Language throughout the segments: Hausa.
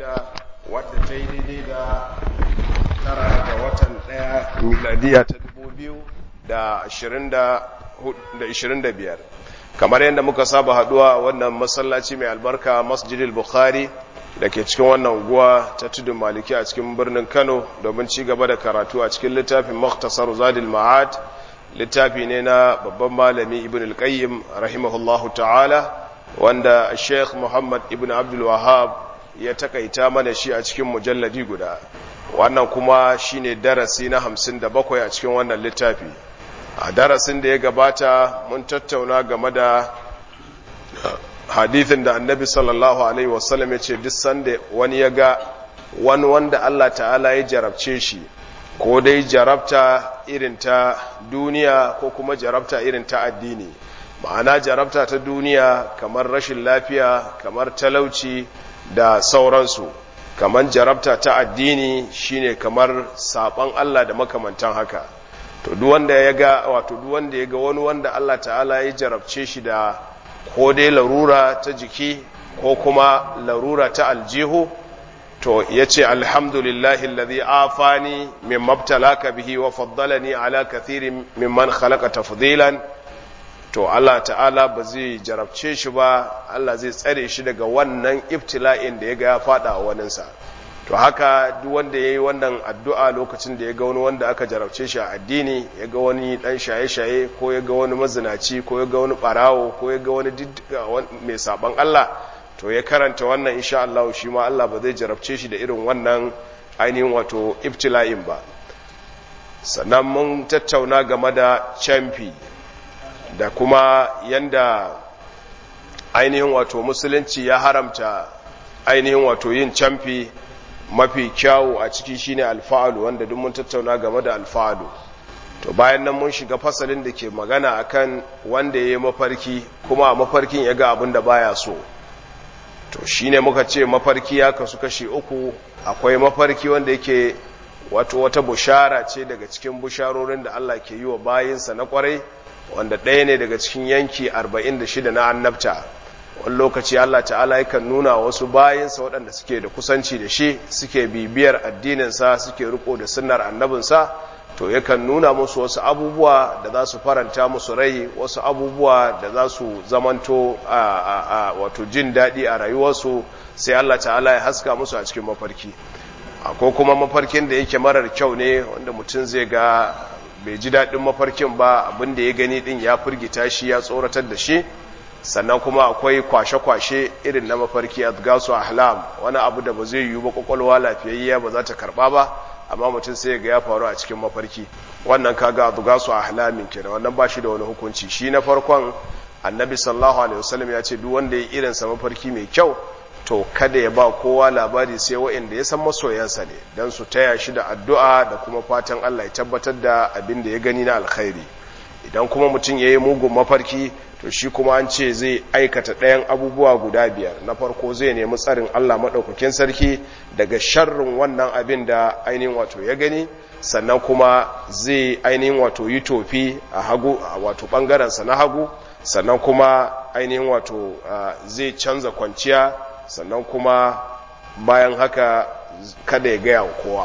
shida wadda ta yi daidai da tara ga watan ɗaya miladiya ta dubu biyu da ashirin da biyar kamar yadda muka saba haduwa wannan masallaci mai albarka masjidil bukhari da ke cikin wannan unguwa ta tudun maliki a cikin birnin kano domin ci gaba da karatu a cikin littafin maktasar zadil ma'ad littafi ne na babban malami ibn al-qayyim rahimahullahu ta'ala wanda sheikh muhammad ibn abdul wahab ya takaita mana shi a cikin mujalladi guda wannan kuma shine darasi na hamsin da bakwai a cikin wannan littafi a darasin da ya gabata mun tattauna game da hadithin da annabi sallallahu alaihi wasallam ya ce duk sanda wani ya ga wani wanda Allah ta'ala ya jarabce shi ko dai jarabta irin ta duniya ko kuma jarabta irin ta addini ma'ana jarabta ta duniya kamar rashin lafiya kamar talauci da sauransu kamar jarabta ta addini shine kamar saban Allah da makamantan haka to duk wanda ya ga wato duk wanda ya ga wani wanda Allah ta'ala ya jarabce shi da ko dai larura ta jiki ko kuma larura ta aljihu to yace alhamdulillahi alladhi afani mimma ibtalaka bihi wa faddalani ala kathirin mimman khalaqa tafdilan to Allah ta'ala ba zai jarabce shi ba Allah zai tsare shi daga wannan ibtila'in da ya ga ya fada wa waninsa to haka duk wanda ya yi wannan addu'a lokacin da ya ga wani wanda aka jarabce shi a addini ya ga wani ɗan shaye-shaye ko ya ga wani mazinaci ko ya ga wani ɓarawo ko ya ga wani mai saɓan Allah to ya karanta wannan insha Allah shi ma Allah ba zai jarabce shi da irin wannan ainihin wato ibtila'in ba sannan mun tattauna game da camfi da kuma yanda ainihin wato musulunci ya haramta ainihin wato yin camfi mafi kyawu a ciki shine alfa'alu wanda duk mun tattauna game da alfa'alu to bayan nan mun shiga fasalin da ke magana akan wanda ya yi mafarki kuma a mafarkin ya ga abin da baya so to shine muka ce mafarki ya kasu kashi uku akwai mafarki wanda yake wato wata bushara ce daga cikin busharorin da Allah ke yi wa bayinsa na kwarai wanda ɗaya ne daga cikin yanki 46 na annabta wani lokaci Allah ta'ala yakan nuna wasu bayinsa waɗanda suke da kusanci da shi suke bibiyar addininsa suke riko da sunnar annabinsa to yakan nuna musu wasu abubuwa da za su faranta musu rai wasu abubuwa da za su zamanto a wato jin daɗi a rayuwarsu sai Allah ta'ala ya haska musu a cikin mafarki ko kuma mafarkin da yake marar kyau ne wanda mutum zai ga bai ji daɗin mafarkin ba abin da ya gani ɗin ya firgita shi ya tsoratar da shi sannan kuma akwai kwashe-kwashe irin na mafarki a gasu ahlam wani abu da ba zai yiwu ba kwakwalwa lafiyayya ba za ta karba ba amma mutum sai ga ya faru a cikin mafarki wannan kaga a gasu ahlamin kenan wannan ba shi da wani hukunci shi na farkon annabi sallallahu alaihi wasallam ya ce duk wanda ya irin sa mafarki mai kyau to kada ya ba kowa labari sai waɗanda ya san masoyansa ne don su taya shi da addu'a da kuma fatan Allah ya tabbatar da abin da ya gani na alkhairi idan kuma mutum ya yi mugun mafarki to shi kuma an ce zai aikata ɗayan abubuwa guda biyar na farko zai nemi tsarin Allah maɗaukakin sarki daga sharrin wannan abin da ainihin wato ya gani sannan kuma zai ainihin wato yi tofi a hagu wato ɓangarensa na hagu sannan kuma ainihin wato zai canza kwanciya sannan kuma bayan haka kada ya gaya wa kowa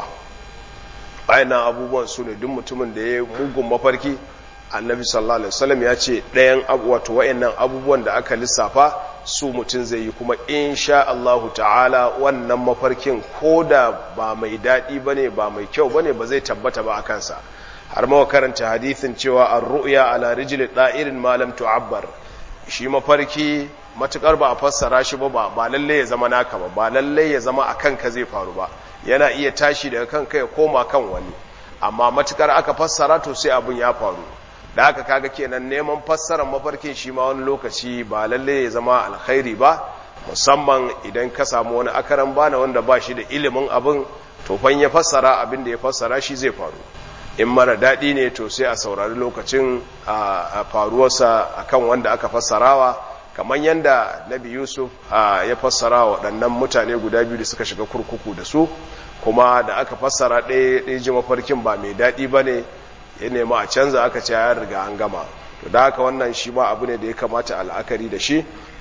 bayan abubuwan su ne duk mutumin da ya yi mugun mafarki annabi sallallahu alaihi wasallam ya ce ɗayan wato wayannan abubuwan da aka lissafa su mutum zai yi kuma insha Allah ta'ala wannan mafarkin koda ba mai daɗi bane ba mai kyau bane ba zai tabbata ba a kansa har ma karanta hadithin cewa ar-ru'ya ala rijli da'irin ma lam tu'abbar shi mafarki matukar ba a fassara shi ba ba lalle ya zama naka ba ba lalle ya zama akan ka zai faru ba yana iya tashi daga kanka ya koma kan wani amma matukar aka fassara to sai abun ya faru da haka kaga kenan neman fassarar mafarkin shi ma wani lokaci ba lalle ya zama alkhairi ba musamman idan ka samu wani akaran bana wanda ba shi da ilimin abin to fan ya fassara abin da ya fassara shi zai faru in mara daɗi ne to sai a saurari lokacin a faruwarsa akan wanda aka fassarawa kamar yadda nabi yusuf ya fassara waɗannan mutane guda biyu da suka shiga kurkuku da su kuma da aka fassara ɗaya ji mafarkin ba mai daɗi ba ne ya nemi a canza aka ce ya riga an gama to da haka wannan shi ma abu ne da ya kamata al'akari da shi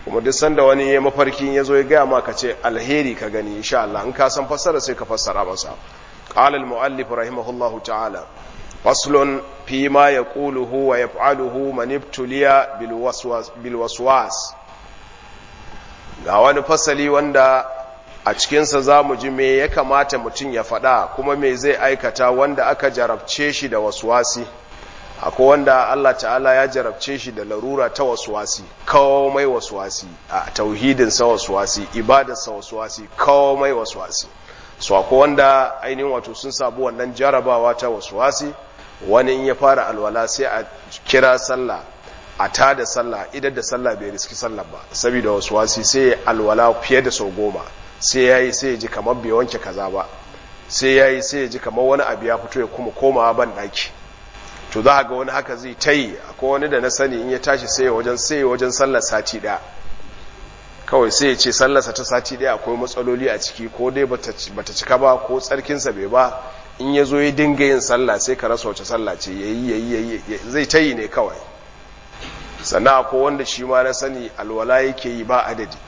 kuma duk sanda wani ya mafarkin ya zo ya gaya ma ka ce alheri ka gani insha Allah in ka san fassara sai ka fassara masa qala al-muallif rahimahullahu ta'ala faslun fi ma yaquluhu wa yaf'aluhu man ibtuliya bil waswas bil waswas ga wani fasali wanda a cikinsa za mu ji me ya kamata mutum ya faɗa kuma me zai aikata wanda aka jarabce shi da waswasi akwai wanda Allah ta'ala ya jarabce shi da larura ta waswasi komai waswasi a tauhidinsa waswasi ibadarsa waswasi komai waswasi so akwai wanda ainihin wato sun sabu wannan jarabawa ta waswasi wani in ya fara alwala sai a kira sallah a ta da sallah idan da sallah bai riski sallah ba saboda waswasi sai alwala fiye da sau goma sai ya yi sai ya ji kamar bai wanke kaza ba sai ya yi sai ya ji kamar wani abu ya fito ya kuma komawa ban ɗaki to za ga wani haka zai ta yi akwai wani da na sani in ya tashi sai wajen sai wajen sallar sati ɗaya kawai sai ya ce sallarsa ta sati ɗaya akwai matsaloli a ciki ko dai bata cika ba ko tsarkinsa bai ba in ya zo ya dinga yin sallah sai ka rasa wace sallah ce ya yi ya yi zai ta yi ne kawai sannan akwai wanda shi ma na sani alwala yake yi ba adadi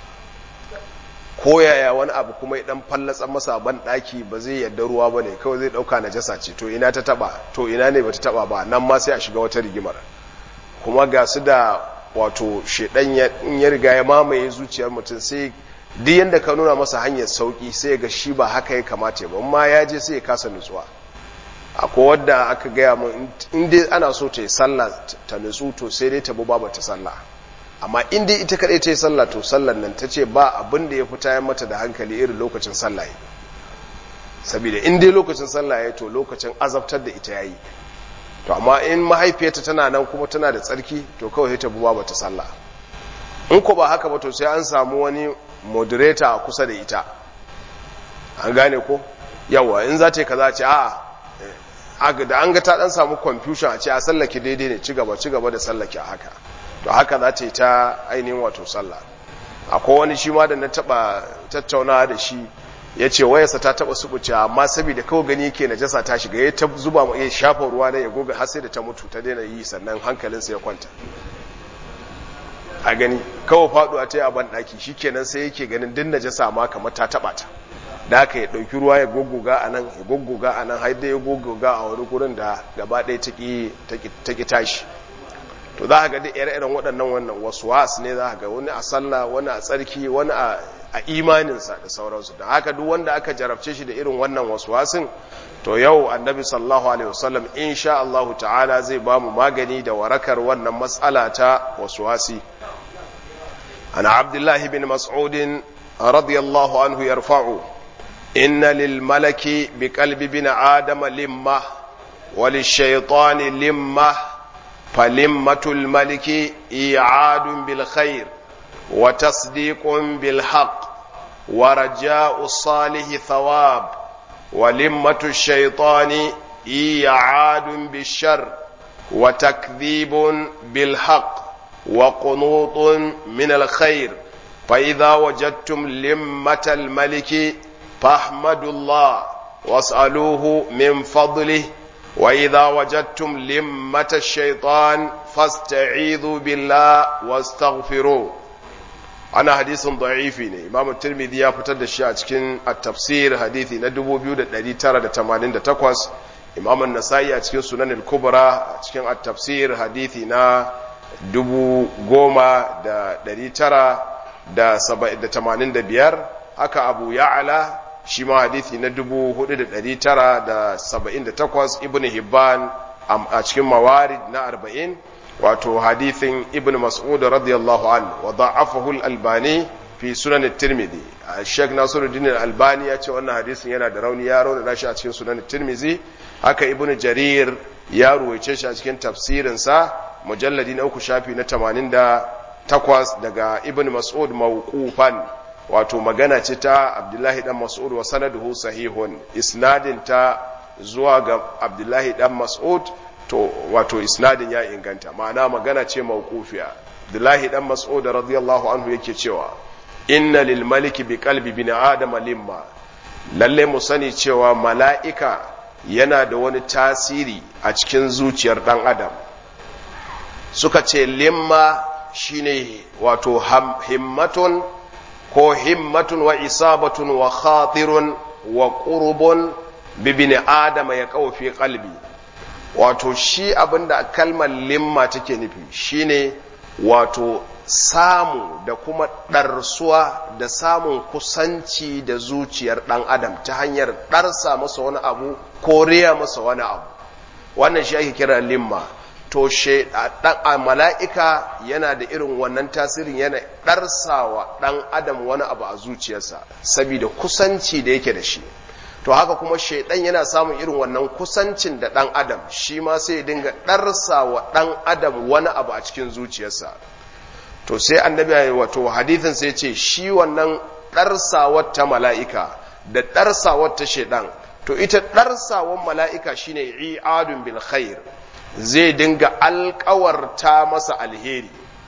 ko yaya wani abu kuma ya dan fallatsa masa ban daki ba zai yadda ruwa ba ne kawai zai dauka najasa ce to ina ta taba to ina ne bata taba ba nan ma sai a shiga wata rigimar kuma ga su da wato shedan in ya riga ya mamaye zuciyar mutum sai duk yanda ka nuna masa hanyar sauki sai ga shi ba haka ya kamata ba amma ya je sai ya kasa nutsuwa akwai wadda aka gaya mun in dai ana so ta yi sallah ta nutsu to sai dai ta bu ba ta sallah amma in dai ita kadai ta yi sallah to sallar nan ta ce ba abin da ya fi tayan mata da hankali irin lokacin sallah yi saboda in dai lokacin sallah ya to lokacin azabtar da ita yayi to amma in mahaifiyarta tana nan kuma tana da tsarki to kawai ta buwa bata sallah in ko ba haka ba to sai an samu wani moderator a kusa da ita an gane ko yawa in za ta yi kaza ce a'a da an ga ta dan samu confusion a ce a sallake daidai ne ci gaba ci gaba da sallake a haka to haka za ta yi ta ainihin wato sallah akwai wani shi ma da na taba tattaunawa da shi ya ce wayarsa ta taba subuce amma saboda kawai gani yake najasa ta shiga ya ta zuba ya shafa ruwa na ya goga har sai da ta mutu ta daina yi sannan hankalinsa ya kwanta a gani kawai faduwa ta yi a ban daki shikenan sai yake ganin din najasa ma kamar ta taba ta da aka ya ɗauki ruwa ya goggoga a nan ya goggoga a nan har da ya goggoga a wani gurin da gaba ɗaya ta ƙi tashi to za a ga duk ire-iren waɗannan wannan wasu wasu ne za a ga wani a sallah wani a tsarki wani a imaninsa da sauransu da haka duk wanda aka jarabce shi da irin wannan wasu wasun to yau annabi sallallahu alaihi wasallam insha Allah ta'ala zai ba mu magani da warakar wannan matsala ta wasu wasi ana abdullahi bin mas'udin radiyallahu anhu yarfa'u إن للملك بقلب بن آدم لمة وللشيطان لمة فلمة الملك إيعاد بالخير وتصديق بالحق ورجاء الصالح ثواب ولمة الشيطان إيعاد بالشر وتكذيب بالحق وقنوط من الخير فإذا وجدتم لمة الملك فاحمدوا الله واسألوه من فضله وإذا وجدتم لمة الشيطان فاستعيذوا بالله واستغفروه أنا حديث ضعيف إمام الترمذي يا فتر الشيء cikin التفسير حديثي na 2988 إمام النسائي a cikin sunan al-kubra a cikin at-tafsir hadithi na 10985 haka abu ya'ala shi ma hadithi na 4978 ibn hibban a cikin mawarid na 40 wato hadithin ibn mas'ud radiyallahu an wa da'afahu al-albani fi sunan at-tirmidhi Sheikh Nasiruddin al-Albani ya ce wannan hadisin yana da rauni ya rauna shi a cikin sunan at-tirmidhi haka ibn jarir ya ruwaice shi a cikin tafsirin sa mujalladi na uku shafi na 88 daga ibn mas'ud mawqufan wato magana ce ta abdullahi dan mas'ud wa sanaduhu sahihun isnadin ta zuwa ga abdullahi dan mas'ud to wato isnadin ya inganta ma'ana magana ce mawqufiya abdullahi dan mas'ud radiyallahu anhu yake cewa inna lil maliki bi qalbi bin adama limma lalle mu sani cewa mala'ika yana da wani tasiri a cikin zuciyar dan adam suka ce limma shine wato himmatun ko himmatun wa isabatun wa khatirun wa qurbun bibini adama ya kawo fi kalbi wato shi abinda kalmar limma take nufi shine wato samu da kuma ɗarsuwa da samun kusanci da zuciyar ɗan adam ta hanyar ɗarsa masa wani abu ko riya masa wani abu wannan shi ake kira limma to a mala'ika yana da irin wannan tasirin yana ɗarsawa ɗan adam wani abu a zuciyarsa saboda kusanci da yake da shi to haka kuma shaidan yana samun irin wannan kusancin da ɗan adam shi ma sai ya dinga ɗarsa wa ɗan adam wani abu a cikin zuciyarsa to sai annabi ya wato hadithin sai ce shi wannan ɗarsawar ta mala'ika da ɗarsawar ta shaidan to ita ɗarsawar mala'ika shine i'adun bil khair zai dinga alkawarta masa alheri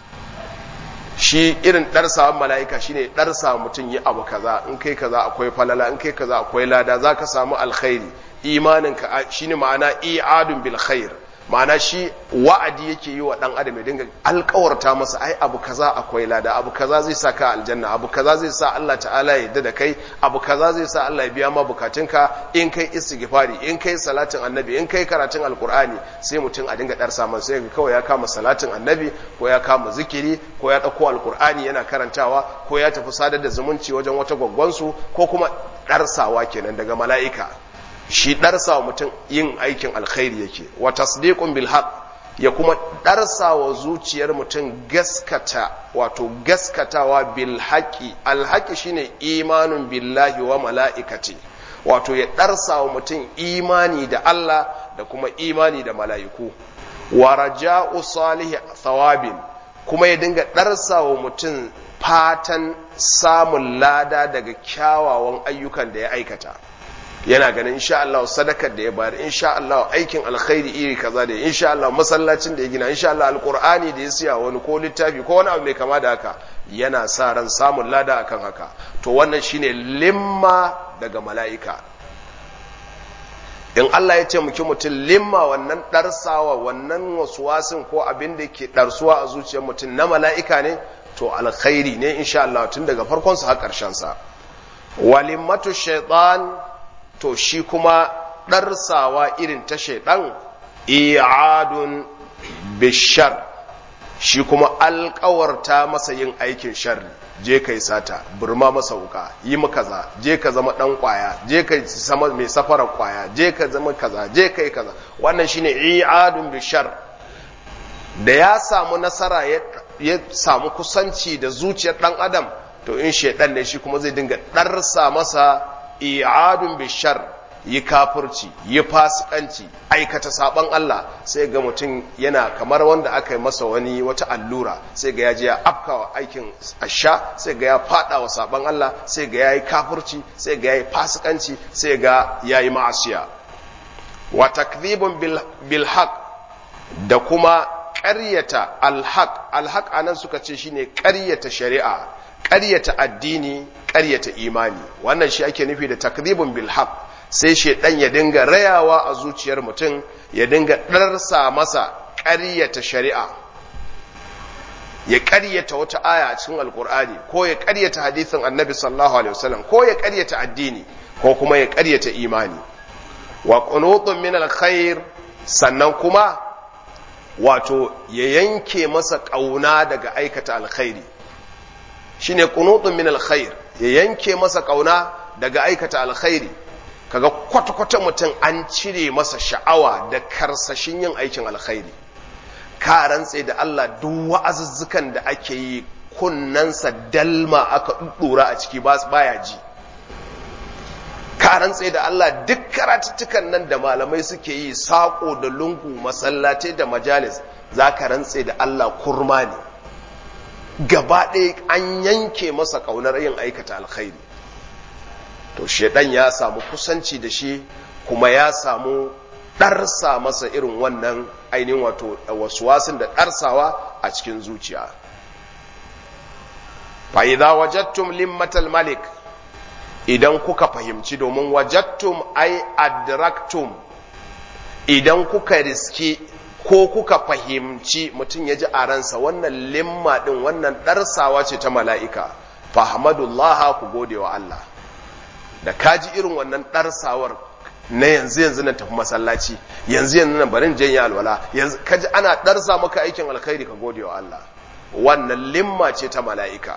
shi irin ɗarsawan mala'ika shine ɗarsa mutum yi abu kaza in kai kaza akwai falala in kai kaza akwai lada za ka samu alkhairi imaninka shine ma'ana i'adun bil khair ma'ana shi wa'adi yake yi wa ɗan adam ya dinga alkawarta masa ai abu kaza akwai lada abu kaza zai sa ka aljanna abu kaza zai sa Allah ta'ala ya yarda da kai abu kaza zai sa Allah ya biya ma bukatunka in kai istighfari in kai salatin annabi in kai karatun alkur'ani sai mutum a dinga darsa masa sai kawai ya kama salatin annabi ko ya kama zikiri ko ya dauko alkur'ani yana karantawa ko ya tafi sadar da zumunci wajen wata gwaggwansu ko kuma darsawa kenan daga mala'ika shi ɗarsa wa mutum yin aikin alkhairi yake wa tasdiqun bil haqq ya kuma ɗarsa wa zuciyar mutum gaskata wato gaskatawa bil haqqi al haqqi shine imanun billahi wa mala'ikati wato ya ɗarsa wa mutum imani da Allah da kuma imani da mala'iku wa raja'u salihi thawabin kuma ya dinga ɗarsa wa mutum fatan samun lada daga kyawawan ayyukan da ya aikata yana ganin insha Allah sadakar da ya bayar insha Allah aikin alkhairi iri kaza da insha Allah masallacin da ya gina insha Allah alqur'ani da ya siya wani ko littafi ko wani abu mai kama da haka yana sa ran samun lada akan haka to wannan shine limma daga mala'ika in Allah ya ce muki mutum limma wannan darsawa wannan wasuwasin ko abin da ke darsuwa a zuciyar mutum na mala'ika ne to alkhairi ne insha Allah tun daga farkon sa har karshen sa walimmatu shaitan to shi kuma ɗarsawa irin ta shaiɗan i'adun bishar shi kuma alƙawarta masa yin aikin sharri je kai sata burma masa wuka yi mu kaza je ka zama ɗan ƙwaya je ka zama mai safarar ƙwaya je ka zama kaza je kai kaza wannan shine i'adun bishar da ya samu nasara ya samu kusanci da zuciyar ɗan adam to in shaiɗan ne shi kuma zai dinga ɗarsa masa i'adun bishar yi kafirci yi fasikanci aikata saban Allah sai ga mutum yana kamar wanda aka yi masa wani wata allura sai ga ya je ya afkawa aikin asha sai ga ya fada wa saban Allah sai ga ya yi kafirci sai ga ya yi fasikanci sai ga ya yi ma'asiya wa takdhibun bil haq da kuma ƙaryata alhaq alhaq anan suka ce shine ƙaryata shari'a ƙaryata addini ƙaryata imani wannan shi ake nufi da takdhibun bil haq sai shedan ya dinga rayawa a zuciyar mutum ya dinga ɗarsa masa ƙaryata shari'a ya ƙaryata wata aya a cikin alkur'ani ko ya ƙaryata hadithin annabi sallallahu alaihi wasallam ko ya ƙaryata addini ko kuma ya ƙaryata imani wa qunutun min alkhair sannan kuma wato ya yanke masa ƙauna daga aikata alkhairi shine qunutun min alkhair ya yanke masa ƙauna daga aikata alkhairi kaga kwata-kwata mutum an cire masa sha'awa da karsashin yin aikin alkhairi ka rantse da Allah duk wa'azuzzukan da ake yi kunnansa dalma aka ɗuɗɗura a ciki baya ji ka rantse da Allah duk karatuttukan nan da malamai suke yi saƙo da lungu masallatai da majalis za ka rantse da Allah kurma ne gaba ɗaya an yanke masa ƙaunar yin aikata alkhairi to shaidan ya samu kusanci da shi kuma ya samu ɗarsa masa irin wannan ainihin wato wasuwasin da ɗarsawa a cikin zuciya fa'iza wajattum limmatal malik idan kuka fahimci domin wajattum ai adraktum idan kuka riski ko kuka fahimci mutum ya ji a ransa wannan limma din wannan ɗarsawa ce ta mala'ika fahmadullah ku gode wa Allah da kaji irin wannan ɗarsawar na yanzu yanzu na tafi masallaci yanzu yanzu na barin janye alwala yanzu kaji ana ɗarsa maka aikin alkhairi ka gode wa Allah wannan limma ce ta mala'ika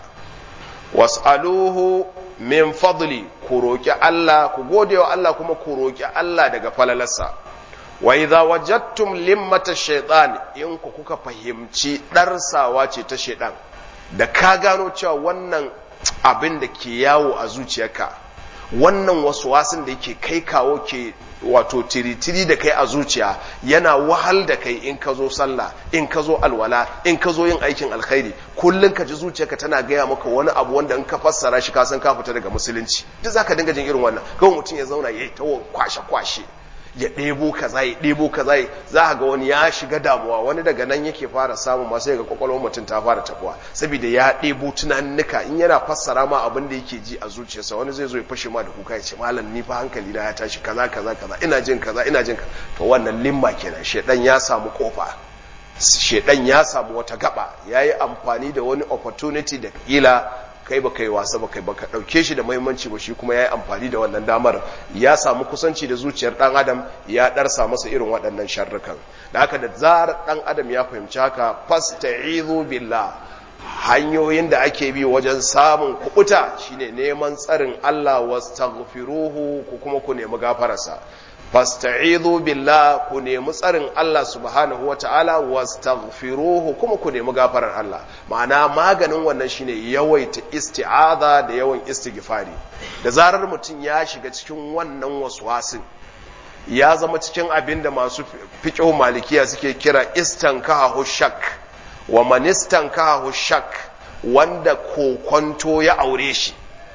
was'aluhu min fadli ku roƙi Allah ku gode wa Allah kuma ku roƙi Allah daga falalarsa wa idza wajadtum limmata shaytan in ku kuka fahimci ɗarsawa ce ta shaytan da ka gano cewa wannan abin da ke yawo a zuciyarka wannan wasu wasin da yake kai kawo ke wato tiritiri da kai a zuciya yana wahal da kai in ka zo sallah in ka zo alwala in ka zo yin aikin alkhairi kullum ka ji zuciyarka tana gaya maka wani abu wanda in ka fassara shi ka san ka fita daga musulunci duk zaka dinga jin irin wannan kawai mutum ya zauna yayi ta kwashe kwashe ya ɗebo kaza ya ɗebo kaza za ga wani ya shiga damuwa wani daga nan yake fara samun masu ga kwakwalwar mutum ta fara tabuwa saboda ya ɗebo tunaninnika in yana fassara ma abin da yake ji a zuciyarsa wani zai zo ya fashe ma da kuka ya ce malam ni fa hankali na ya tashi kaza kaza kaza ina jin kaza ina jin kaza to wannan limma kenan shedan ya samu kofa shedan ya samu wata gaba yayi amfani da wani opportunity da kila kai ba kai wasa ba kai ba ka ɗauke shi da mahimmanci ba shi kuma ya yi amfani da wannan damar ya samu kusanci da zuciyar ɗan adam ya ɗarsa masa irin waɗannan sharrukan da haka da zarar ɗan adam ya fahimci haka fasta'izu billah hanyoyin da ake bi wajen samun kubuta shine neman tsarin Allah wastaghfiruhu ku kuma ku nemi gafararsa fasta'izu billah ku nemi tsarin Allah subhanahu wata'ala wastaghfiruhu kuma ku nemi gafarar Allah ma'ana maganin wannan shine yawaita isti'aza da yawan istighfari da zarar mutum ya shiga cikin wannan waswasin ya zama cikin abin da masu fiqh malikiya suke kira istankahu shak wa man istankahu shak wanda kokonto ya aure shi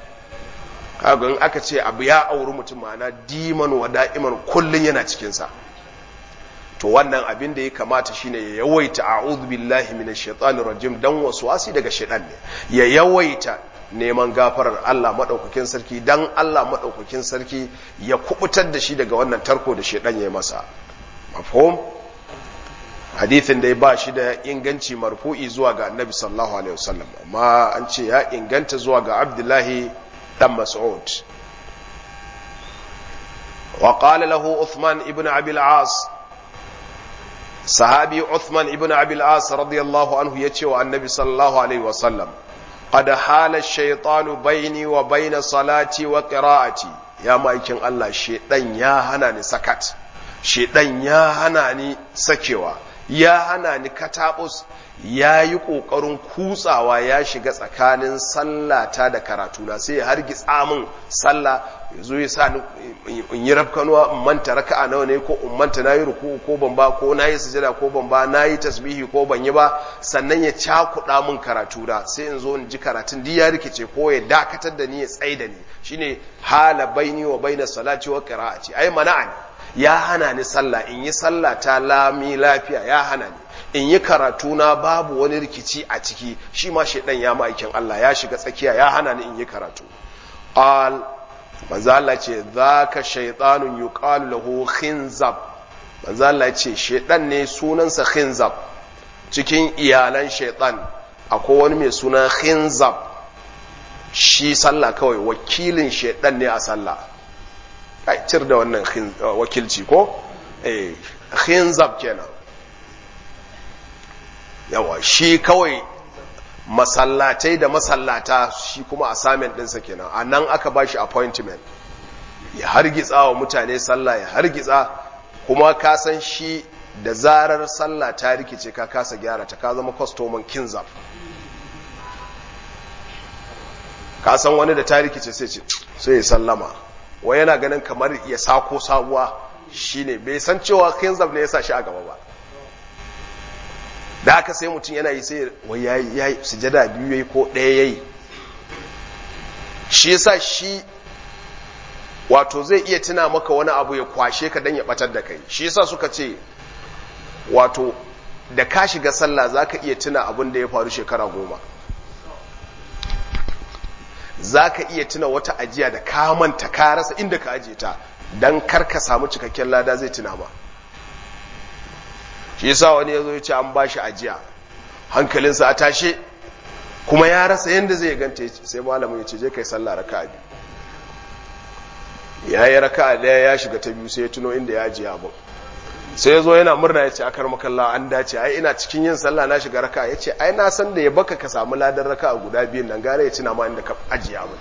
kaga in aka ce abu ya auri mutum ma'ana diman wa da'iman kullun yana cikinsa to wannan abin da ya kamata shine ya yawaita a'udhu billahi minash shaitanir rajim dan waswasi daga shaitan ne ya yawaita neman gafarar Allah madaukakin sarki dan Allah madaukakin sarki ya kubutar da shi daga wannan tarko da shaitan ya masa mafhum hadithin da ya ba shi da inganci marfu'i zuwa ga annabi sallallahu alaihi wasallam amma an ce ya inganta zuwa ga abdullahi dan mas'ud wa qala lahu uthman ibn abi al-as sahabi uthman ibn abi al-as radiyallahu anhu yace wa annabi sallallahu alaihi wasallam qad hala ash-shaytanu bayni wa bayna salati wa qira'ati ya maikin Allah shedan ya hana ni sakat shedan ya hana ni sakewa ya hana ni katabus ya yi ƙoƙarin kutsawa ya shiga tsakanin sallata da karatuna sai ya hargitsa min sallah ya zo ya sa in yi rafkanuwa in manta raka'a nawa ne ko in manta na yi ruku ko ban ba ko na yi sujada ko ban ba na yi tasbihi ko ban yi ba sannan ya cakuɗa min karatuna sai in zo in ji karatun duk ya rikice ko ya dakatar da ni ya tsaye da ni shine hala baini wa baina salati wa qira'ati ai mana'ani ya hana ni sallah in yi sallah ta lami lafiya ya hana ni in yi karatu na babu wani rikici a ciki shi ma shaidan ya ma'aikin Allah ya shiga tsakiya ya hana ni in yi karatu al manzo Allah ce zaka shaytanun yuqalu lahu khinzab manzo Allah ce shaidan ne sunansa khinzab cikin iyalan shaitan akwai wani mai suna khinzab shi sallah kawai wakilin shaidan ne a sallah ai cir da wannan wakilci ko eh khinzab kenan yawa shi kawai masallatai da masallata shi kuma assignment ɗinsa kenan a nan aka ba shi appointment ya hargitsa wa mutane sallah ya hargitsa kuma ka san shi da zarar sallah ta rikice ka kasa gyara ta ka zama kwastoman kinzab ka san wani da ta rikice sai ce sai ya sallama wai yana ganin kamar ya sako sabuwa shine bai san cewa kinzab ne ya sa shi a gaba ba da haka sai mutum yana yi sai wai ya yi sujada biyu ya yi ko ɗaya ya yi shi yasa shi wato zai iya tuna maka wani abu ya kwashe ka don ya batar da kai shi yasa suka ce wato da ka shiga sallah za ka iya tuna abin da ya faru shekara goma za ka iya tuna wata ajiya da ka manta ka rasa inda ka ajiye ta don kar ka samu cikakken lada zai tuna ma shi yasa wani ya zo ya ce an ba shi ajiya hankalinsa a tashe kuma ya rasa yadda zai ganta sai malamin ya ce je kai sallah raka biyu ya yi raka daya ya shiga ta biyu sai ya tuno inda ya ajiye abin sai ya zo yana murna ya ce akar makalla an dace ai ina cikin yin sallah na shiga raka ya ce ai na san da ya baka ka samu ladan raka a guda biyun nan gare ya tuna ma inda ka ajiye abin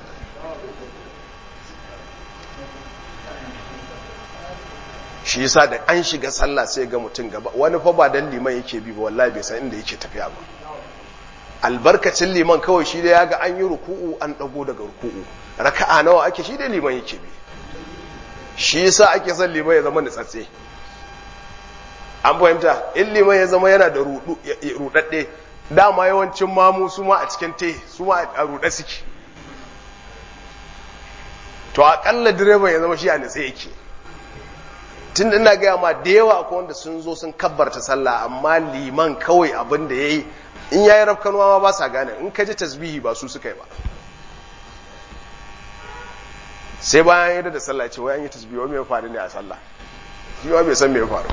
shi yasa da an shiga sallah sai ga mutum gaba wani fa ba dan liman yake bi ba wallahi bai san inda yake tafiya ba albarkacin liman kawai shi da ya ga an yi ruku'u an dago daga ruku'u raka'a nawa ake shi da liman yake bi shi yasa ake son liman ya zama nutsatse an fahimta in liman ya zama yana da rudadde dama yawancin mamu su ma a cikin te su ma a ruɗe suke to akalla direban ya zama shi a nutse yake tun da ina gaya ma da yawa akwai wanda sun zo sun kabbarta sallah amma liman kawai abin da ya yi in ya yi rafkanuwa ma ba sa gane in ka ji tasbihi ba su suka yi ba sai bayan yadda da sallah ce wai an yi tasbihi wai mai faru ne a sallah shi ma bai san me ya faru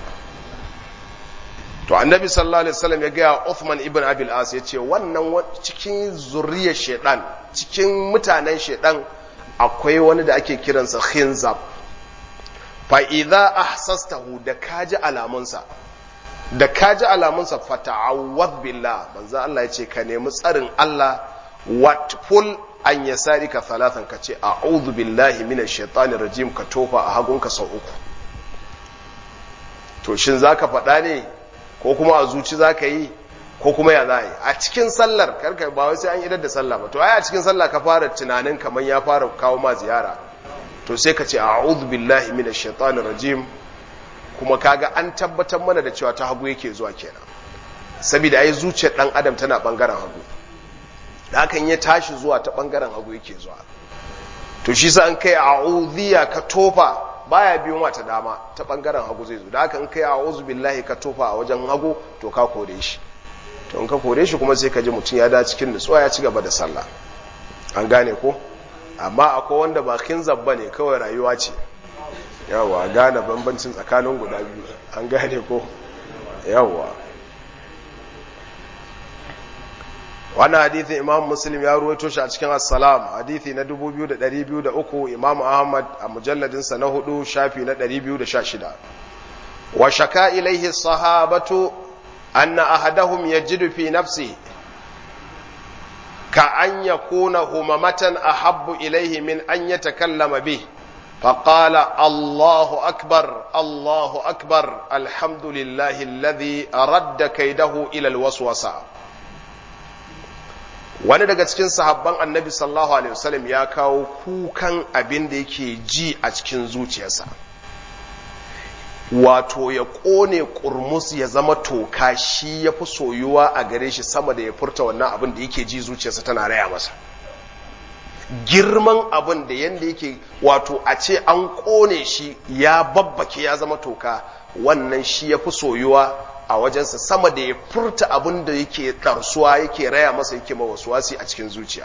to annabi sallallahu alaihi wasallam ya gaya Uthman ibn Abil As ya ce wannan cikin zuriyar shedan cikin mutanen shedan akwai wani da ake kiransa khinzab fa idza ahsastahu da kaji alamunsa da kaji alamunsa fata'awwad billah manzo Allah ya ce ka nemi tsarin Allah watful an yasarika thalathan ka ce a'udhu billahi minash shaitani rajim ka tofa a hagunka sau uku to shin zaka faɗa ne ko kuma a zuci zaka yi ko kuma ya za yi a cikin sallar karka ba wai sai an idar da sallah ba to ai a cikin sallah ka fara tunanin kamar ya fara kawo ma ziyara to sai ka ce a'udhu billahi minash shaitanir rajim kuma kaga an tabbatar mana da cewa ta hagu yake zuwa kenan saboda ai zuciyar dan adam tana bangaren hagu da hakan ya tashi zuwa ta bangaren hagu yake zuwa to shi sa an kai a'udhiya ka tofa baya biyo ma ta dama ta bangaren hagu zai zo da haka in kai a'udhu billahi ka tofa a wajen hagu to ka kore shi to in ka kore shi kuma sai ka ji mutum ya da cikin nutsuwa ya ci gaba da sallah an gane ko amma akwai wanda ba kinzab bane kawai rayuwa ce yawa gane bambancin tsakanin guda biyu an gane ko yawa wannan hadithi imam muslim ya ruwaito shi a cikin assalam hadithi na 2203 imam ahmad a mujalladinsa na hudu shafi na 216 wa shaka ilaihi sahabatu anna ahadahum yajidu fi nafsi ka an yakuna humamatan ahabbu ilaihi min an yatakallama bih فقال الله أكبر الله أكبر الحمد لله الذي رد كيده إلى الوسوسة wani daga cikin sahabban annabi sallallahu alaihi wasallam ya kawo kukan abin da yake ji a cikin zuciyarsa wato ya ƙone ƙurmus ya zama toka shi ya fi soyuwa a gare shi sama da ya furta wannan abin da yake ji zuciyarsa tana raya masa girman abin da yadda yake wato a ce an ƙone shi ya babbake ya zama toka wannan shi ya fi soyuwa a wajensa sama da ya furta abin da yake ɗarsuwa yake raya masa yake mawasuwasi a cikin zuciya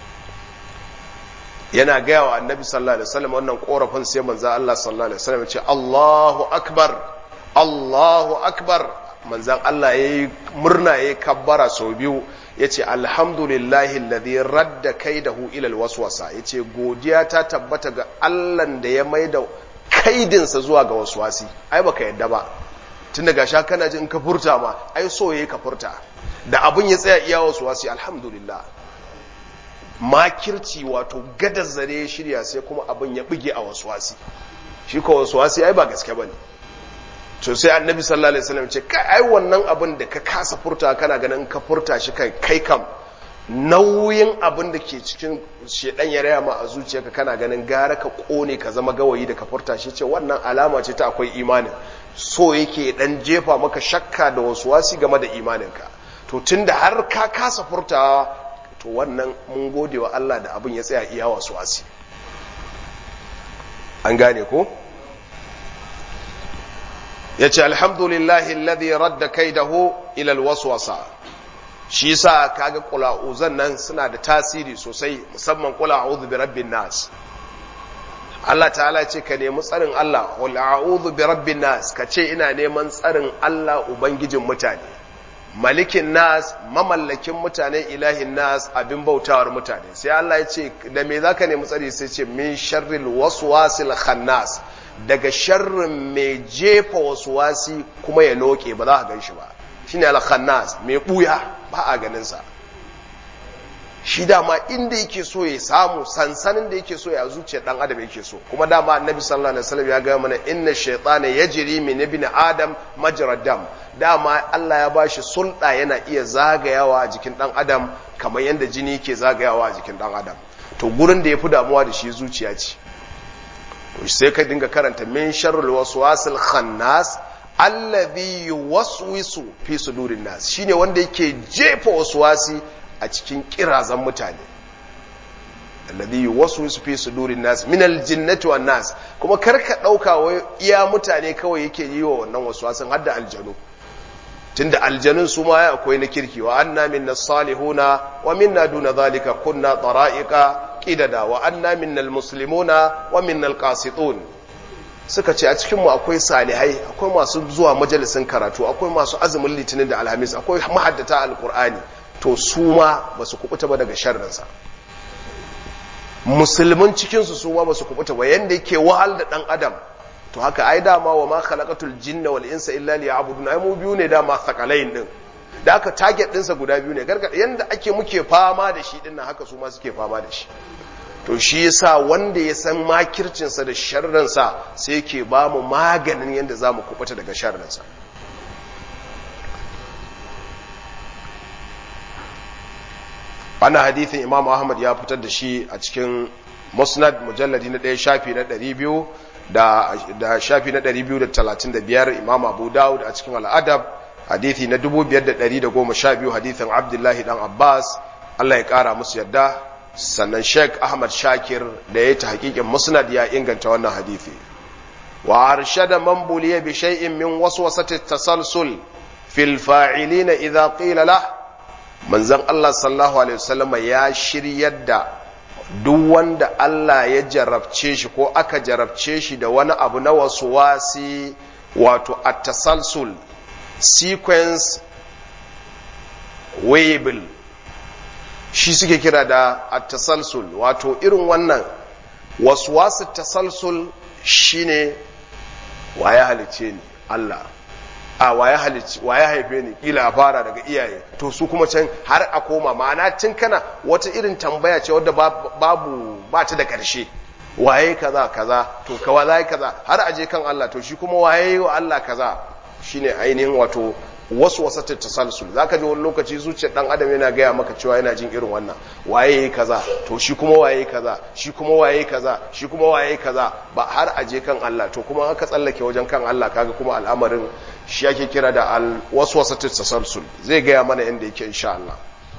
yana gaya wa annabi sallallahu alaihi wasallam wannan korafin sai manzo Allah sallallahu alaihi wasallam ya ce Allahu akbar Allahu akbar manzan Allah yayi murna yayi kabbara sau biyu yace alhamdulillahi alladhi radda kaidahu ila alwaswasa yace godiya ta tabbata ga Allah da ya maida kaidinsa zuwa ga waswasi ai baka yadda ba tun daga sha kana jin ka furta ma ai so yayi ka furta da abun ya tsaya iya waswasi alhamdulillah makirci wato gadar zare ya shirya sai kuma abin ya bige a waswasi shi ko waswasi ai ba gaske bane to sai annabi sallallahu alaihi wasallam ce kai ai wannan abin da ka kasa furta kana ganin ka furta shi kai kai kam nauyin abin da ke cikin shedan ya raya ma a zuciyarka kana ganin gara ka kone ka zama gawayi da ka furta shi ce wannan alama ce ta akwai imanin so yake dan jefa maka shakka da waswasi game da imaninka to tunda har ka kasa furtawa to wannan mun gode wa Allah da abin ya tsaya iya waswasi an gane ko ya ce alhamdulillahi alladhi radda kaidahu ila alwaswasa shi yasa kaga qula'uzan nan suna da tasiri sosai musamman qul a'udhu bi rabbin nas Allah ta'ala ce ka nemi tsarin Allah wal a'udhu bi rabbin nas ka ce ina neman tsarin Allah ubangijin mutane malikin nas mamallakin mutane ilahin nas abin bautawar mutane sai Allah ya ce da me zaka nemi tsari sai ce min sharril waswasil khannas daga sharrin mai jefa waswasi kuma ya loke ba za ka gan shi ba shine al khannas mai buya ba a ganin sa shi dama inda yake so ya samu sansanin da yake so ya zuciya dan adam yake so kuma dama annabi sallallahu alaihi wasallam ya ga mana inna shaytana yajri min ibn adam majra dam dama Allah ya bashi sulɗa yana iya zagayawa a jikin dan adam kamar yadda jini yake zagayawa a jikin dan adam to gurin da yafi damuwa da shi zuciya ce to sai ka dinga karanta min sharrul waswasil khannas alladhi yuwaswisu fi sudurin nas shine wanda yake jefa waswasi a cikin kirazan mutane alladhi yuwaswisu fi sudurin nas min aljinnati wan nas kuma karka dauka wai iya mutane kawai yake yi wa wannan waswasin hadda aljanu tunda aljanun su ma akwai na kirki wa anna minna salihuna wa minna duna zalika kunna tara'iqa qidada wa anna minna almuslimuna wa minna alqasitun suka ce a cikin mu akwai salihai akwai masu zuwa majalisin karatu akwai masu azumin litinin da alhamis akwai mahaddata alqur'ani to su ma ba su kubuta ba daga sharrinsa musulmin cikinsu su ma ba su kubuta ba yadda yake wahal da ɗan adam to haka ai dama wa ma khalaqatul jinna wal insa illa liya'budun ai mu biyu ne dama thaqalain din da aka target ɗinsa guda biyu ne gargada yanda ake muke fama da shi dinnan haka su ma suke fama da shi to shi yasa wanda ya san makircinsa da sharrinsa sai yake ba mu maganin yadda za mu kubuta daga sharrinsa wannan hadithin imam ahmad ya fitar da shi a cikin musnad mujalladi na ɗaya shafi na ɗari biyu da shafi na ɗari biyu da talatin da biyar imam abu dawud a cikin al'adab hadithi na dubu biyar da ɗari da goma sha biyu hadithin abdullahi dan abbas allah ya ƙara musu yadda sannan sheikh ahmad shakir da ya ta hakikin musnad ya inganta wannan hadithi wa arshada man buliya bi shay'in min waswasati tasalsul fil fa'ilina idza qila lahu manzon Allah sallallahu alaihi wasallam ya shiryar da duk wanda Allah ya jarabce shi ko aka jarabce shi da wani abu na wasu wasi wato at-tasalsul sequence weighable shi suke kira da at-tasalsul wato irin wannan waswasu tasalsul shine waye halice ni Allah a waye halicci waye haife ni kila a fara daga iyaye to su kuma can har a koma ma'ana tun kana wata irin tambaya ce wadda babu ba ta da karshe waye kaza kaza to kawa zai kaza har aje kan Allah to shi kuma waye wa Allah kaza shine ainihin wato wasu wasata tasalsul zaka ji wani lokaci zuciyar dan adam yana gaya maka cewa yana jin irin wannan waye kaza to shi kuma waye kaza shi kuma waye kaza shi kuma waye kaza ba har aje kan Allah to kuma aka tsallake wajen kan Allah kaga kuma al'amarin shi ake kira da al waswasatu tasalsul zai gaya mana inda yake insha Allah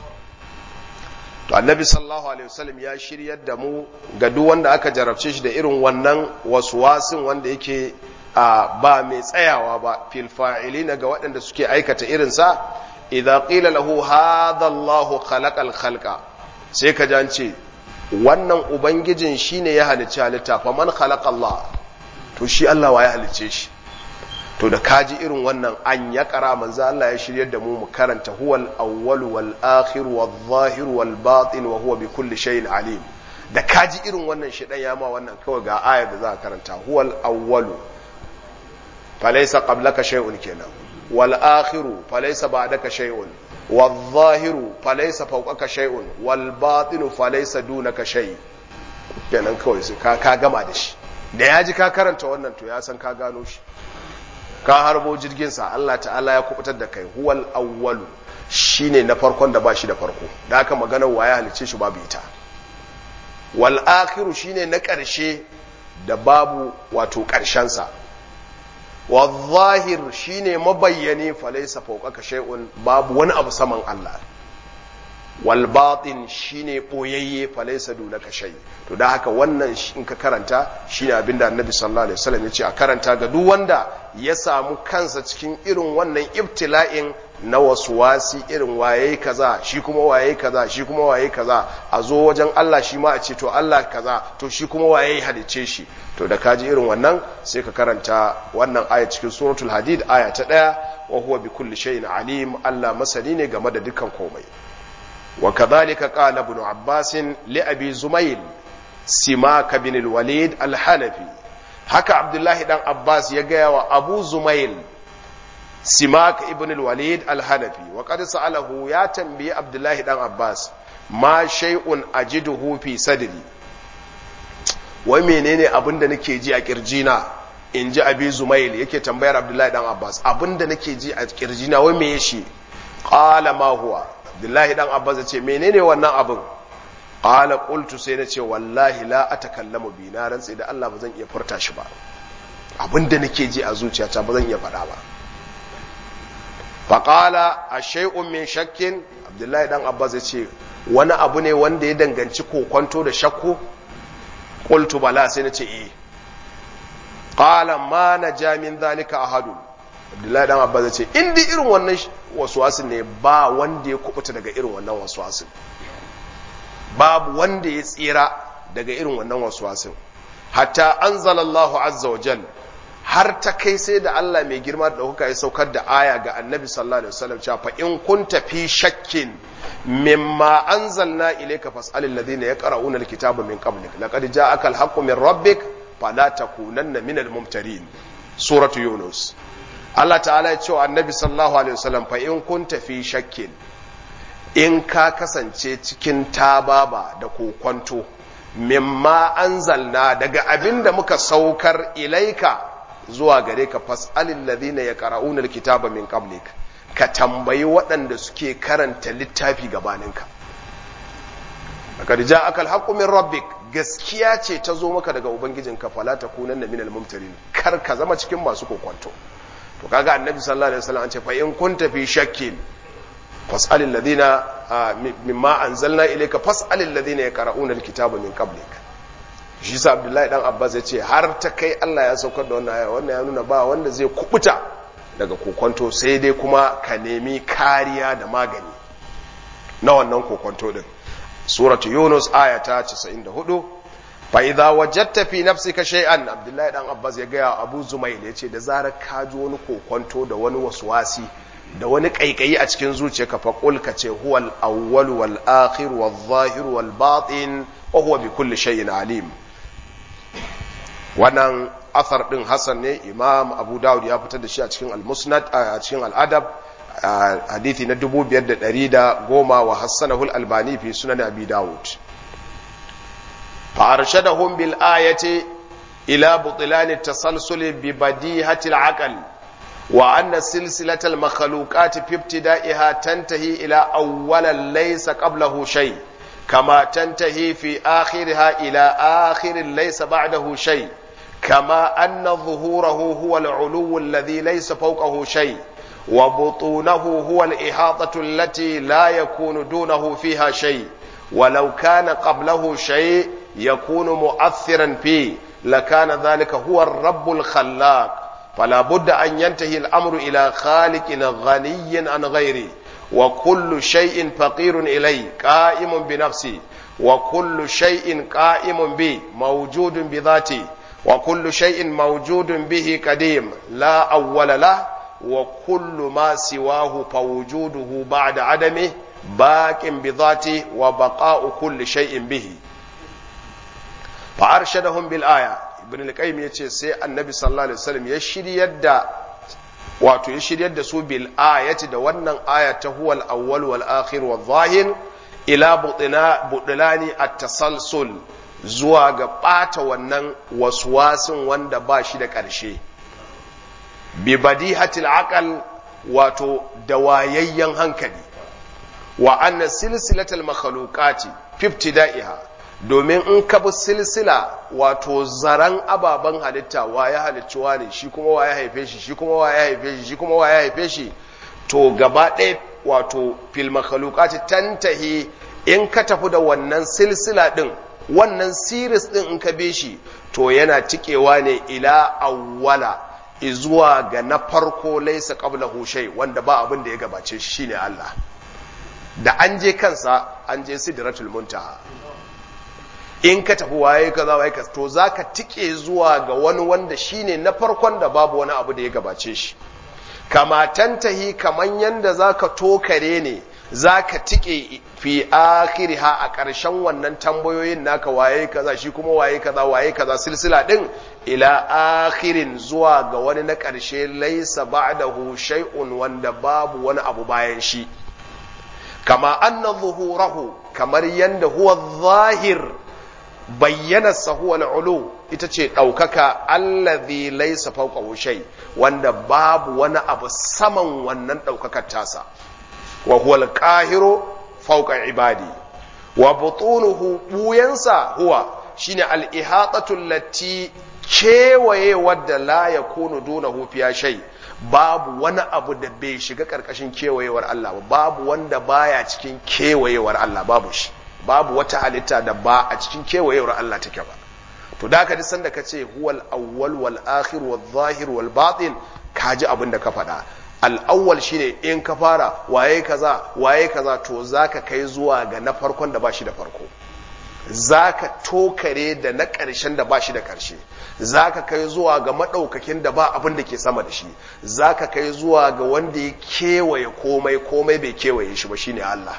to annabi sallallahu alaihi wasallam ya shiryar da mu ga duk wanda aka jarabce shi da irin wannan waswasin wanda yake a ba mai tsayawa ba fil fa'ilina ga waɗanda suke aikata irinsa idza qila lahu hadha Allahu khalaqal khalqa sai ka jance wannan ubangijin shine ya halicci halitta fa man khalaqa Allah to shi Allah wa ya halicce shi to da kaji irin wannan an ya kara manzo Allah ya shiryar da mu mu karanta huwal awwal wal akhir wal zahir wal batin wa huwa bi kulli shay'in alim da kaji irin wannan shedan ya ma wannan kawai ga ayar da za ka karanta huwal awwalu فليس قبلك شيء كنا والآخر فليس بعدك شيء والظاهر فليس فوقك شيء والباطن فليس دونك شيء kenan kawai sai ka ka gama da shi da ya ji ka karanta wannan to ya san ka gano shi ka harbo jirgin sa Allah ta'ala ya kubutar da kai huwal awwalu shine na farkon da ba shi da farko da haka maganar waya halice shi babu ita wal akhiru shine na ƙarshe da babu wato ƙarshen sa والظاهر shine mabayyane falaisa fawqaka shay'un babu wani abu saman Allah wal batin shine boyayye falaisa dunaka shay to da haka wannan in ka karanta shine abinda Annabi sallallahu alaihi wasallam ya ce a karanta ga duk wanda ya samu kansa cikin irin wannan ibtila'in na wasu wasi irin waye kaza shi kuma waye kaza shi kuma waye kaza a zo wajen Allah shi ma a ce to Allah kaza to shi kuma waye halice shi to da kaji irin wannan sai ka karanta wannan aya cikin suratul hadid aya ta daya wa huwa bi kulli shay'in alim Allah masani ne game da dukkan komai wa kadhalika qala ibn abbas li abi zumayl simaka bin al-walid al-hanafi haka abdullahi dan abbas ya gaya wa abu zumayl simak ibn al-walid al-hanafi wa qad sa'alahu ya tambayi abdullahi dan abbas ma shay'un ajiduhu fi sadri wai menene abinda nake ji a kirjina in ji abi zumail yake tambayar abdullahi dan abbas abinda nake ji a kirjina wai me shi qala ma huwa abdullahi dan abbas ya ce menene wannan abin qala qultu sai na ce wallahi la atakallamu bi na rantsi da Allah ba zan iya furta shi ba abinda nake ji a zuciyata ba zan iya faɗa ba faƙala a shai'un min shakkin abdullahi dan abbas ya ce wani abu ne wanda ya danganci kokonto da shakku ƙultu bala sai na ce e ƙala ma na jamin zalika ahadu abdullahi dan abbas ya ce indi irin wannan wasuwasin ne ba wanda ya kubuta daga irin wannan wasuwasin babu wanda ya tsira daga irin wannan wasuwasin hatta anzalallahu azza wa jalla har ta kai sai da Allah mai girma da ɗaukaka ya saukar da aya ga annabi sallallahu alaihi wasallam cewa fa in kunta fi shakkin mimma anzalna ilayka fas'alil ladina yaqra'una alkitaba min qablik laqad ja'aka alhaqqu min rabbik fala takunanna minal mumtarin suratu yunus Allah ta'ala ya ce wa annabi sallallahu alaihi wasallam fa in kunta fi shakkin in ka kasance cikin tababa da kokonto mimma anzalna daga abinda muka saukar ilaika zuwa gare ka fas'alil ladina yaqra'una alkitaba min qablik ka tambayi waɗanda suke karanta littafi gabaninka laqad ja'aka alhaqqu min rabbik gaskiya ce ta zo maka daga ubangijinka fala takunanna minal mumtarin kar ka zama cikin masu kokonto to kaga annabi sallallahu alaihi wasallam an ce fa in kunta fi shakkin fas'alil ladina mimma anzalna ilayka fas'alil ladina yaqra'una alkitaba min qablik shi sa abdullahi dan abbas ya ce har ta kai allah ya saukar da wannan aya wannan ya nuna ba wanda zai kubuta daga kokonto sai dai kuma ka nemi kariya da magani na wannan kokonto din suratu yunus aya ta 94 fa idza wajadta fi nafsika shay'an abdullahi dan abbas ya gaya abu zumail ya ce da zarar ka ji wani kokonto da wani waswasi da wani kaikayi a cikin zuciyarka fa qul ka ce huwal awwal wal akhir wal zahir wal batin wa huwa bi kulli shay'in alim wannan athar din hasan ne imam abu dawud ya fitar da shi a cikin al-musnad a cikin al-adab hadithi na 5110 wa hassanahu al-albani fi sunan abi dawud fa arshadahum bil ayati ila butlan at-tasalsul bi badihati al-aql wa anna silsilat al-makhluqat fi ibtida'iha tantahi ila awwalan laysa qablahu shay' كما تنتهي في آخرها إلى آخر ليس بعده شيء كما أن ظهوره هو العلو الذي ليس فوقه شيء وبطونه هو الإحاطة التي لا يكون دونه فيها شيء ولو كان قبله شيء يكون مؤثرا فيه لكان ذلك هو الرب الخلاق فلا بد أن ينتهي الأمر إلى خالق غني عن غيره وكل شيء فقير إليه قائم بنفسه وكل شيء قائم به موجود بذاته وكل شيء موجود به قديم لا أول له وكل ما سواه فوجوده بعد عدمه باق بذاته وبقاء كل شيء به فأرشدهم بالآية ابن القيم يتي سي النبي صلى الله عليه وسلم يشري يد wato ya shiryar da su bil ayati da wannan aya ta huwal awwal wal akhir wal zahir ila butina budlani at-tasalsul zuwa ga bata wannan waswasin wanda ba shi da ƙarshe bi badihatil aqal wato da wayayyen hankali wa anna silsilatal makhluqati fi ibtida'iha domin in ka bi silsila wato zaran ababen halitta wa ya halicci ne shi kuma wa ya haife shi shi kuma wa ya haife shi shi kuma wa ya haife shi to gaba ɗaya wato fil makhluqati tantahi in ka tafi da wannan silsila din wannan series din in ka bi shi to yana tikewa ne ila awwala izuwa ga na farko laisa qablahu shay wanda ba abin da ya gabace shi shine Allah da an je kansa an je sidratul muntaha in ka tafi waye kaza waye ka to zaka tike zuwa ga wani wanda shine na farkon da babu wani abu da ya gabace shi kama tantahi kaman yanda zaka tokare ne zaka tike fi akhiriha a ƙarshen wannan tambayoyin naka waye kaza shi kuma waye kaza waye kaza silsila din ila akhirin zuwa ga wani na ƙarshe laisa ba'dahu shay'un wanda babu wani abu bayan shi kama anna zuhurahu kamar yanda huwa zahir bayyana sahuwal ulu ita ce ɗaukaka allazi laisa fawqa shay wanda babu wani abu saman wannan ɗaukakar tasa wa huwa al-qahiru fawqa ibadi wa butunuhu buyansa huwa shine al-ihatatu allati kewaye wadda la yakunu dunahu fiya shay babu wani abu da bai shiga karkashin kewayewar Allah ba babu wanda baya cikin kewayewar Allah babu shi babu wata halitta da ba a cikin kewayewar Allah take ba to da ka ji sanda ka ce huwal awwal wal akhir wal zahir wal batin ka ji abin da ka faɗa al'awwal shine in ka fara waye kaza waye kaza to zaka kai zuwa ga na farkon da bashi da farko zaka tokare da na ƙarshen da bashi da ƙarshe zaka kai zuwa ga maɗaukakin da ba abin da ke sama da shi zaka kai zuwa ga wanda ya kewaye komai komai bai kewaye shi ba shine Allah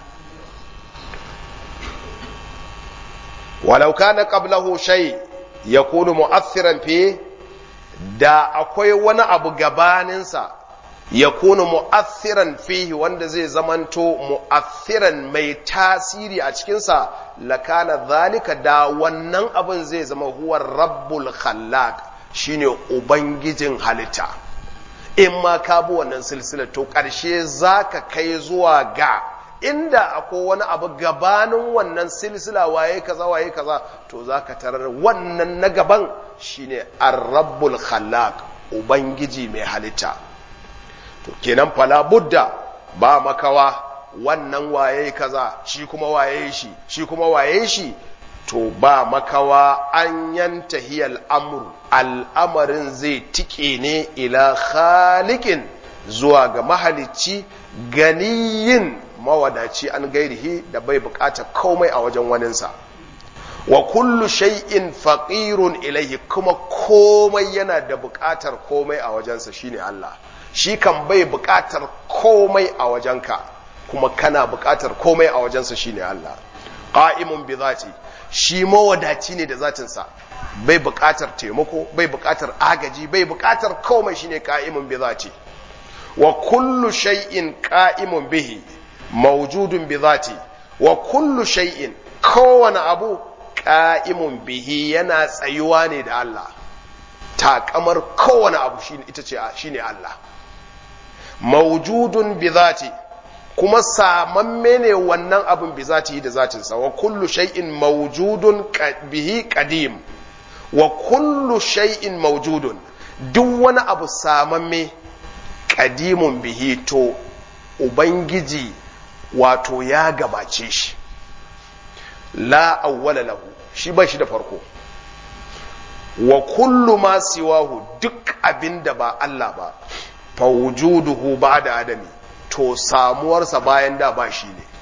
walau kana qablahu shay yakunu mu'athiran fi da akwai wani abu gabaninsa yakunu mu'athiran fihi wanda zai zamanto mu'athiran mai tasiri a cikinsa lakana zalika da wannan abin zai zama huwa rabbul khallaq shine ubangijin halitta in ma ka bi wannan silsila to ƙarshe zaka kai zuwa ga inda akwai wani abu gabanin wannan silsila waye kaza waye kaza to zaka tarar wannan na gaban shine ar-rabbul khallaq ubangiji mai halitta to kenan fala budda ba makawa wannan waye kaza shi kuma waye shi shi kuma waye shi to ba makawa an yanta hiyal amru al'amarin zai tike ne ila khaliqin zuwa ga mahalicci ganiyin mawadaci an gairihi da bai bukata komai a wajen waninsa wa kullu shay'in faqirun ilaihi kuma komai yana da bukatar komai a wajensa shine Allah shi kan bai bukatar komai a wajenka kuma kana bukatar komai a wajensa shine Allah qa'imun bi zati shi mawadaci ne da zatinsa bai bukatar taimako bai bukatar agaji bai bukatar komai shine qa'imun bi zati wa kullu shay'in qa'imun bihi mawjudun bi zati wa kullu shay'in kowane abu qa'imun bihi yana tsayuwa ne da Allah takamar kowane abu shine ita ce shine Allah mawjudun bi zati kuma samamme ne wannan abin bi zati da zatinsa wa kullu shay'in mawjudun bihi qadim wa kullu shay'in mawjudun duk wani abu samamme qadimun bihi to ubangiji wato ya gabace shi la awwala lahu shi ba shi da farko wa kullu ma siwahu duk abin da ba Allah ba fa wujuduhu ba'da adami to samuwarsa bayan da ba shi ne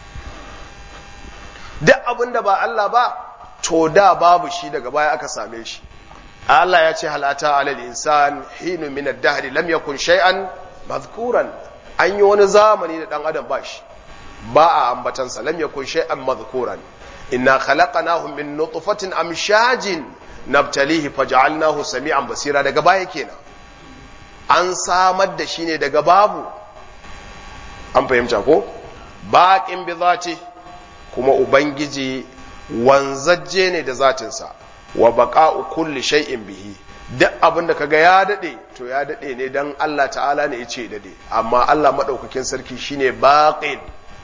duk abin da ba Allah ba to da babu shi daga baya aka same shi Allah ya ce halata alal insan hinu min ad-dahr lam yakun shay'an madhkuran an yi wani zamani da dan adam ba shi ba a ambatansa lam yakun shay'an madhkuran inna khalaqnahum min nutfatin amshajin nabtalihi faj'alnahu sami'an basira daga baya kenan an samar da shi ne daga babu an fahimta ko baƙin bi zati kuma ubangiji wanzajje ne da zatinsa wa baqa'u kulli shay'in bihi duk abin da kaga ya dade to ya dade ne dan Allah ta'ala ne yace dade amma Allah madaukakin sarki shine baqin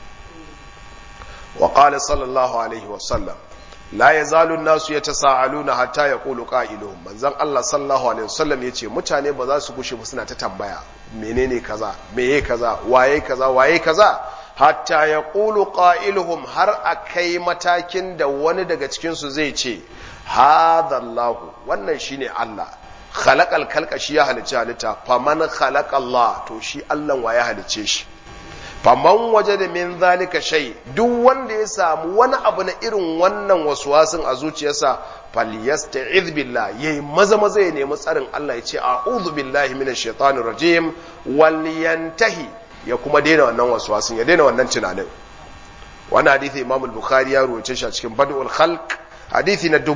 wa qala sallallahu alaihi wa sallam la yazalu an-nasu yatasaaluna hatta yaqulu qailuhum manzon Allah sallallahu alaihi wasallam yace mutane ba za su gushe ba suna ta tambaya menene kaza meye kaza waye kaza waye kaza hatta yaqulu qailuhum har akai matakin da wani daga cikin su zai ce hadha Allah wannan shine Allah khalaqal khalqa shi ya halicci halitta faman khalaqa Allah to shi Allah wa ya halicce shi faman waje da min zalika shay duk wanda ya samu wani abu na irin wannan waswasin a zuciyarsa falyasta'iz billah yayi maza maza ya nemi tsarin Allah ya ce a'udhu billahi minash shaitanir rajim wal yantahi ya kuma daina wannan waswasin ya daina wannan tunanin wannan hadisi Imam al-Bukhari ya ruwace shi a cikin Badul Khalq hadisi na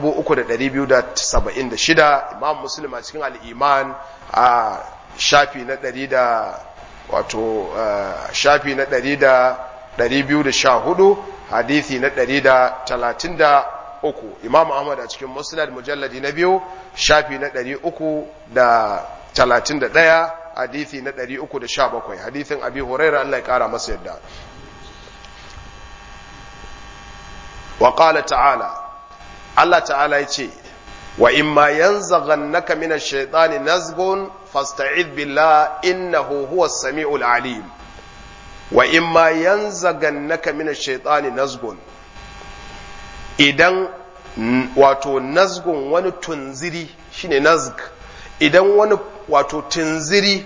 3276 Imam Muslim a cikin al-Iman a shafi na 100 da wato shafi na 100 da 214 hadisi na 133 Imam Ahmad a cikin Musnad mujalladi na biyu shafi na 331 hadisi na 317 hadisin Abi Hurairah Allah ya kara masa yadda wa qala ta'ala Allah ta'ala yace wa imma yanzaghannaka minash shaitani nazghun fasta'id billah innahu huwas samiul alim wa imma yanzaghannaka minash shaitani nazghun idan wato nazgun wani tunziri shine nazg idan wani wato tunziri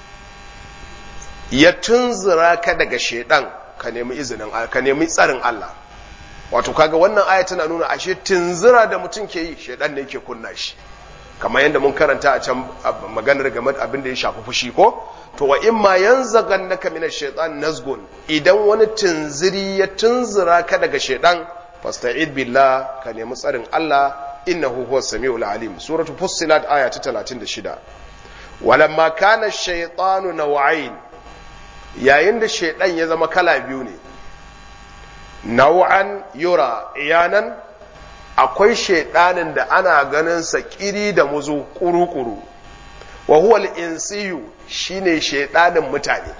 ya tunzura ka daga shaidan ka nemi izinin ka nemi tsarin Allah wato kaga wannan aya tana nuna ashe tunzura da mutum ke yi shaidan ne yake kunna shi kamar yadda mun karanta a can maganar game da abin da ya shafi fushi ko to wa in ma yanzaghannaka min ash-shaytan nazgun idan wani tunziri ya tunzura ka daga shaidan fasta'id billah ka nemi tsarin Allah innahu huwas samiul alim suratu fussilat aya ta 36 walamma kana ash-shaytanu naw'ain yayin da shaidan ya zama kala biyu ne nau'an yura iyanan akwai shaidanin da ana ganin sa kiri da muzu kuru-kuru wa huwa al-insiyu shine shaidanin mutane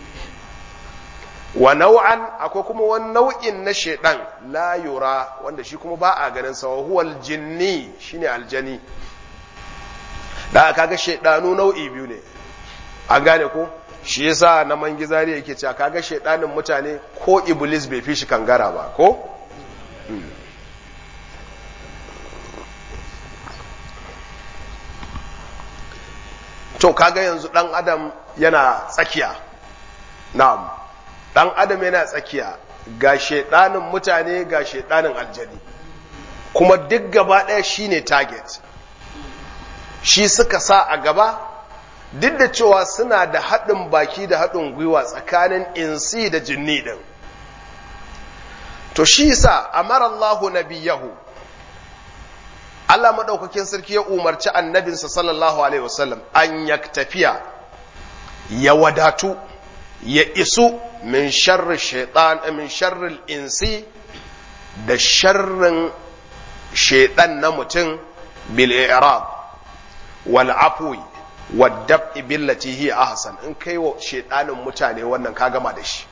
wa nau'an akwai kuma wani nau'in na shaidan la yura wanda shi kuma ba a ganin sa wa huwa al-jinni shine aljani da kaga shaidanu nau'i biyu ne an gane ko shi yasa na mangizari yake cewa kaga shaidanin mutane ko iblis bai fi shi kangara ba ko to kaga yanzu dan adam yana tsakiya na'am dan adam yana tsakiya ga shaidanin mutane ga shaidanin aljani kuma duk gaba ɗaya shine target shi suka sa a gaba duk da cewa suna da haɗin baki da haɗin gwiwa tsakanin insi da jinni ɗin to shi sa amara Allahu nabiyahu Allah maɗaukakin sarki ya umarci annabinsa sallallahu alaihi wasallam an yaktafiya ya wadatu ya isu min sharri shaitan min sharri insi da sharrin shaitan na mutum bil i'rab wal afwi wadda billati hiya ahsan in kai wa shedanin mutane wannan ka gama da shi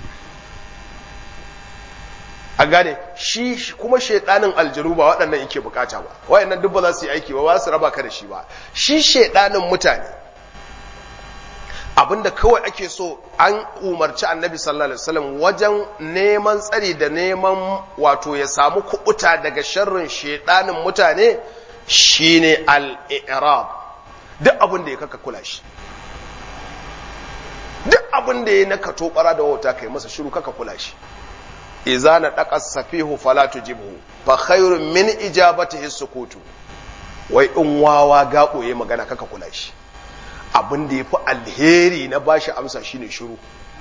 a gane shi kuma shedanin aljanu ba waɗannan yake bukata ba wayannan duk ba za su yi aiki ba ba su raba ka da shi ba shi shedanin mutane abinda kawai ake so an umarci annabi sallallahu alaihi wasallam wajen neman tsari da neman wato ya samu kubuta daga sharrin shedanin mutane shine al-i'rab duk abin da ya kaka kula shi duk abin da ya na kato bara da wauta kai masa shiru kaka kula shi iza na daka safihu fala tujibhu fa khairun min ijabatihi sukutu wai in wawa ga koye magana kaka kula shi abin da yafi alheri na bashi amsa shine shiru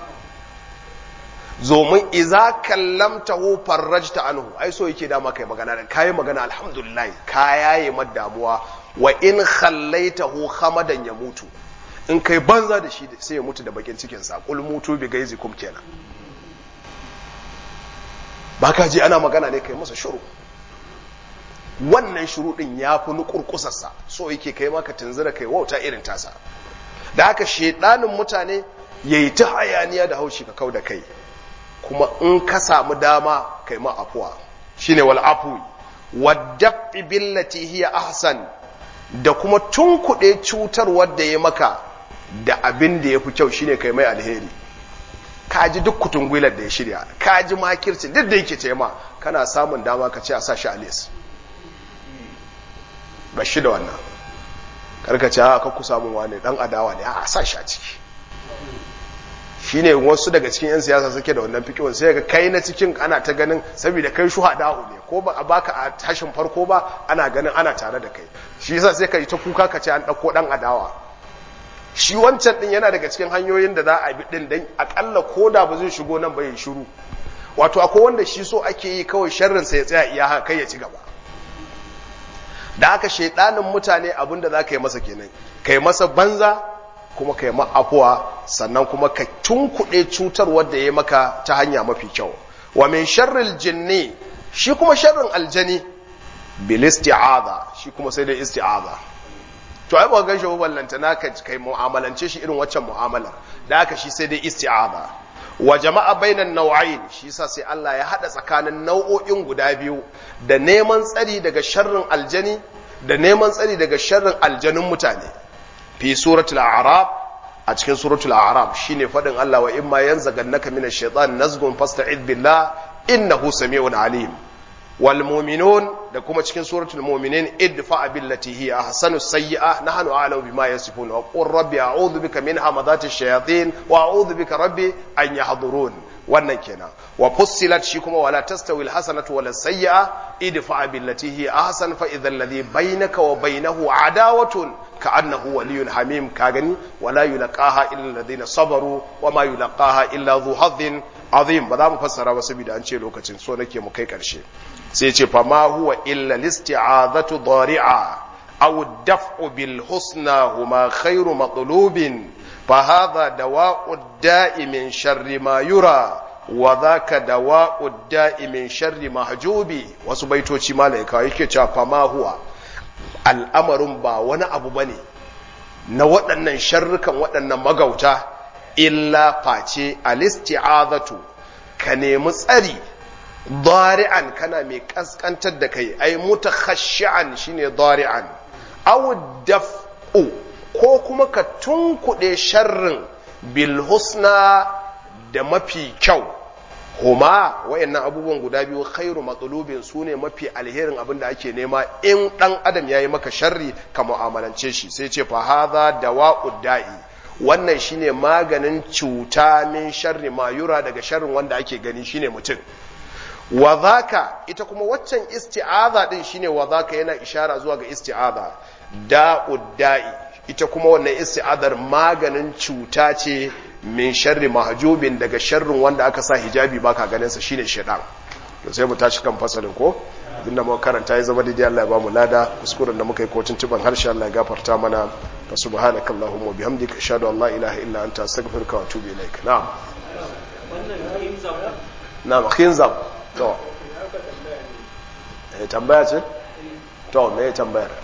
zomin iza kallamtahu farrajta anhu ai so yake dama kai magana da kai magana alhamdulillah ka yaye damuwa wa in khallaitahu khamadan ya mutu in kai banza da shi sai ya mutu da bakin cikin sa qul mutu bi gaizikum kenan baka ji ana magana ne kai masa shiru wannan shiru din ya fi nukurkusarsa so yake kai maka tunzura kai wauta irin tasa da haka shedanin mutane yayi ta hayaniya da haushi ka kau da kai kuma in ka samu dama kai ma afuwa shine wal afwi wadda billati hiya ahsan da kuma tunkuɗe cutar wadda ya maka da abin da ya fi kyau shine kai mai alheri ka ji duk kutungwilar da ya shirya ka ji makircin duk da yake tema kana samun dama ka ce a sa shi a les ba shi da wannan karkace a ka kusa mun wane dan adawa ne a sa shi a ciki shine wasu daga cikin yan siyasa suke da wannan fikihun sai ga kai na cikin ana ta ganin saboda kai shuhada'u ne ko ba a baka a tashin farko ba ana ganin ana tare da kai shi yasa sai ka yi ta kuka ka ce an dauko dan adawa shi wancan din yana daga cikin hanyoyin da za a bi din dan akalla koda ba zai shigo nan ba ya shiru wato akwai wanda shi so ake yi kawai sharrin sa ya tsaya iya haka kai ya ci gaba da aka shaidanin mutane abinda za ka yi masa kenan kai masa banza kuma kai ma'afuwa sannan kuma ka tunkuɗe cutar wadda ya maka ta hanya mafi kyau wa min sharril jinni shi kuma sharrin aljani bil isti'aza shi kuma sai da isti'aza to ai ba ga shi ballanta naka kai mu'amalance shi irin waccan mu'amalar da aka shi sai dai isti'aza wa jama'a bainan nau'ain shi yasa sai Allah ya hada tsakanin nau'o'in guda biyu da neman tsari daga sharrin aljani da neman tsari daga sharrin aljanun mutane fi suratul a'raf a cikin suratul a'raf shine fadin Allah wa imma yanzagannaka minash shaitan nazgun fasta'id billah innahu sami'un alim wal mu'minun da kuma cikin suratul mu'minin idfa billati hiya ahsanu sayyi'a nahnu a'lamu bima yasifun wa qur rabbi a'udhu bika min hamadati shayatin wa a'udhu bika rabbi an yahdurun wannan kenan wa fussilat shi kuma wala tastawi alhasanatu wala sayyi'a idfa billati hiya ahsan fa idha alladhi bainaka wa bainahu adawatun ka'annahu waliyyun hamim ka gani wala yulqaha illa alladhina sabaru wa ma yulqaha illa dhu hadhin azim ba za mu fassara ba saboda an ce lokacin so nake mu kai karshe sai ce fa ma huwa illa listi'azatu dari'a aw daf'u bil husna huma khairu matlubin fa hadha dawa'u da'i min sharri ma yura wa dhaka dawa'u da'i min sharri mahjubi wasu baitoci malaika yake cewa fa ma huwa al'amarin ba wani abu bane na waɗannan sharrukan waɗannan magauta illa face alisti'azatu ka nemi tsari dari'an kana mai kaskantar da kai ai mutakhashshi'an shine dari'an aw daf'u ko kuma ka tunkuɗe sharrin bil husna da mafi kyau huma wayannan abubuwan guda biyu khairu matsalubin su ne mafi alherin abin da ake nema in ɗan adam ya yi maka sharri ka mu'amalance shi sai ce fa hadha dawa'ud da'i wannan shine maganin cuta min sharri mayura daga sharrin wanda ake gani shine mutum wa zaka ita kuma waccan isti'aza din shine wa zaka yana ishara zuwa ga isti'aza da'ud da'i ita kuma wannan isti'adar maganin cuta ce min sharri mahjubin daga sharrin wanda aka sa hijabi baka ganin sa shine shedan to sai mu tashi kan fasalin ko abinda muka karanta ya zama daidai Allah ya ba mu lada kuskuren da muka yi kotun tuban harshe Allah ya gafarta mana fa subhanaka allahumma bihamdika ashhadu an la ilaha illa anta astaghfiruka wa atubu ilaik na'am na'am khinzab to eh tambaya ce to me tambayar